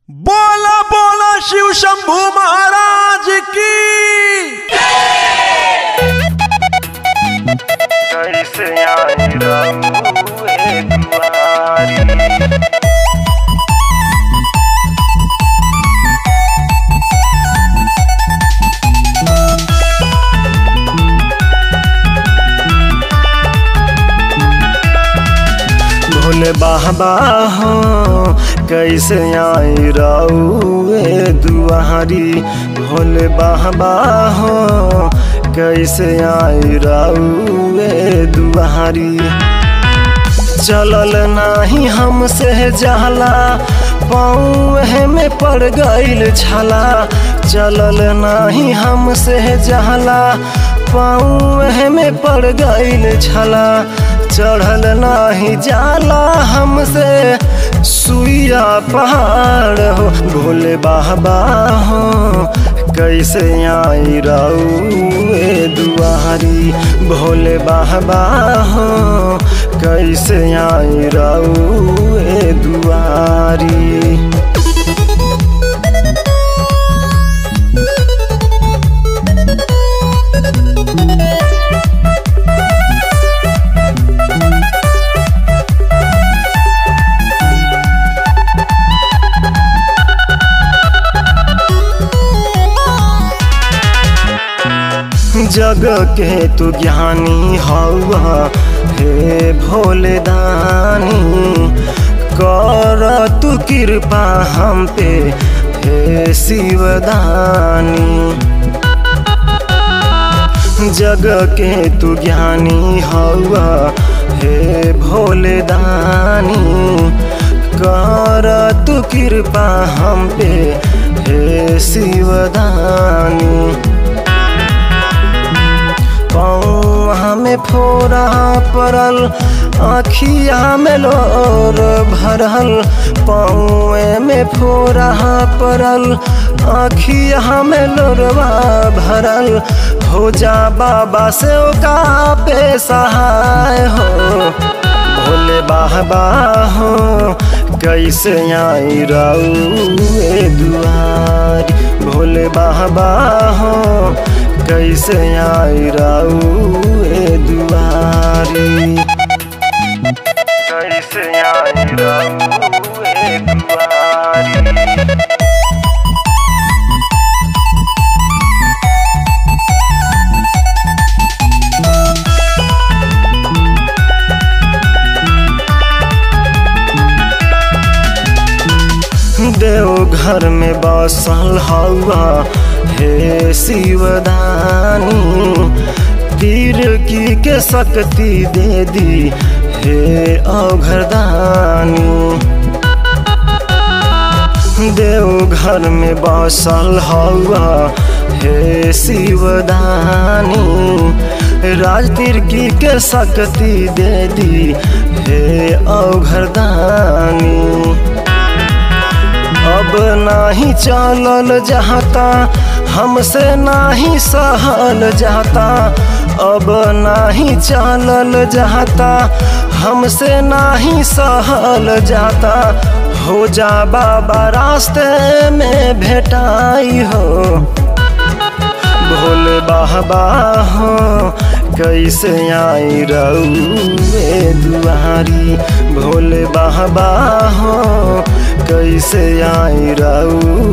बोला बोला शिव शंभू महाराज की कैसे आई रहुए दुआरी भोले बाबा हो कैसे आई रउए दुआरी भोले बाबा हो कैसे आई रउए दुआरी चलल नाही हमसे जाला पाँव में पड़ गईल छला चलल नाही हमसे जाला पाँव में पड़ गईल छला चढ़ल नाही जाला हमसे सुइया पहाड़ हो भोले बाबा हो कैसे आई रउए दुआरी भोले बाबा हो कैसे आई रउए दुआरी जग के तू ज्ञानी हौआ हे भोले दानी कर तू कृपा हम पे हे शिवदानी जग के तू ज्ञानी हौआ हे भोले दानी कर तू कृपा हम पे हे शिवदानी पौआ में फोरा पड़ल आखिया में लोर भरल पौए में फोरा पड़ल आखिया में लोरवा भरल हो जा बाबा से का पे सहाय हो भोले बाबा हो कैसे आई रउए दुआरी भोले बाबा हो कैसे आई रउए दुआरी कैसे आई रउए दुआरी देवघर में बसल हवा हे शिवदानी तीर की के शक्ति दे दी हे अघरदानी देवघर में बसल हवा हे शिवदानी राजतीर की के शक्ति दे दी हे अघरदानी अब नाही चलल जाता हमसे नाही सहल जाता अब नाही चलल जाता हमसे नाही सहल जाता हो जा बाबा रास्ते में भेटाई हो भोले बाबा हो कैसे आई रउए दुआरी भोले बाबा हो कैसे आई रऊ